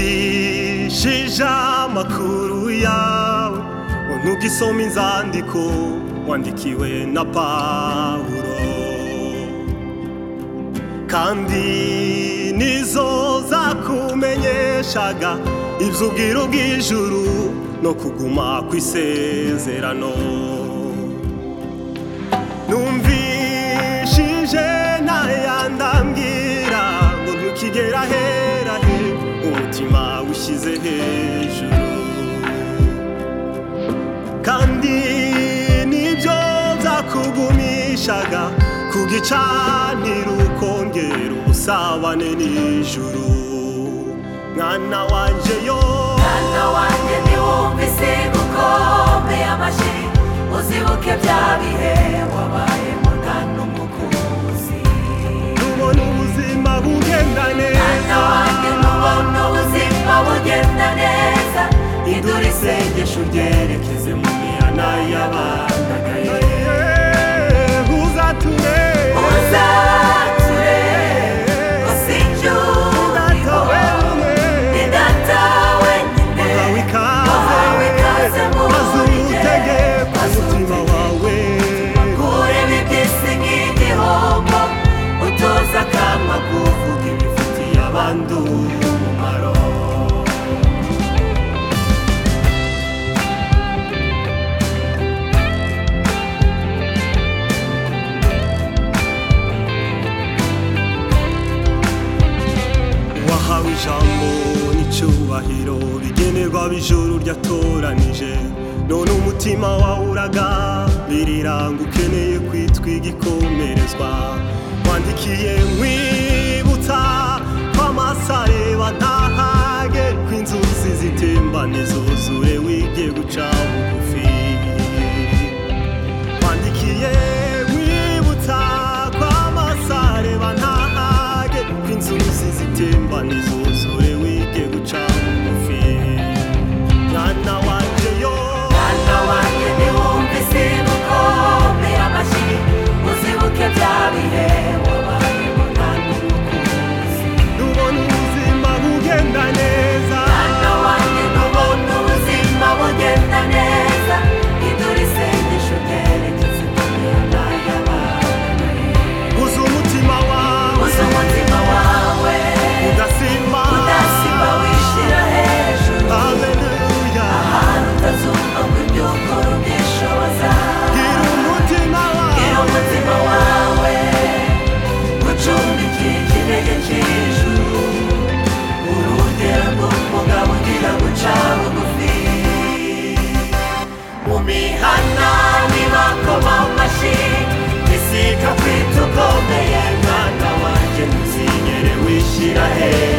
numvishije amakuru yawe unugisoma inzandiko wandikiwe na pawulo kandi nizo zakumenyeshaga iby'ubwiru bw'ijuru no kuguma kw'isezerano numvishije ntayandambwira ngo ntukigera ahera he umutima wishyize hejuru kandi nibyo byakugumishaga ku gicaniro ukongera ubusabane n'ijuru mwana wanje yo mwana wanjye ntiwumvise gukomeye amashyi uzibuke bya bihe wabayemo nta n'umukuzi nubona ubuzima bugenda mwana neza wanjye ntubona ubuzima bugenda neza idura isengesho uryerekeze mu mihana y'abandagaye Eh, uzature uzature gusinjye Udatawe uriho rumwe, ni data wenyine wahawe Wahawe ikaze ikaze mu maze buhungiro, uwutegeka maze umutima wawe kureba iby'isi nk'igihombo utoza akanwa kuvuga ibifitiye abandi umumaro wahawe ijambo n'icyubahiro bigenerwa ab'ijuru ryatoranije none umutima wawe uragambirira ngo ukeneye kwitwa igikomerezwa wandikiye nkwibutsa ko amasareba ntahage ko inzuzi zitembane zuzure wige guca bugufi wandikiye nkwibutsa ko amasare banahage ko inzuzi zitembana izuzure wige guca bugufi mwana wanje yo mwana wanjye ntiwumve isi gukome amashyi uzibuke bya bihe wabayemo nta n'umukunzi nubona ubuzima bugenda neza mwana wanjye ntubona ubuzima bugenda neza idura isengesho ryerekeze mu mihana y'abandagaye uzi umutima wawe uzi umutima wawe udasimba udasiba wishyira hejuru haleluya ahantu utazumva ngo ibyukuru byishoboza gira umutima gira wawe umutima wawe ucumbikire ikirenge cy'ijuru urugero rw'umugabo ugira guca bugufi mu mihana nibakoma amashyi bisika kwita ukomeye mwana wanjye ntuzigere wishyira hejuru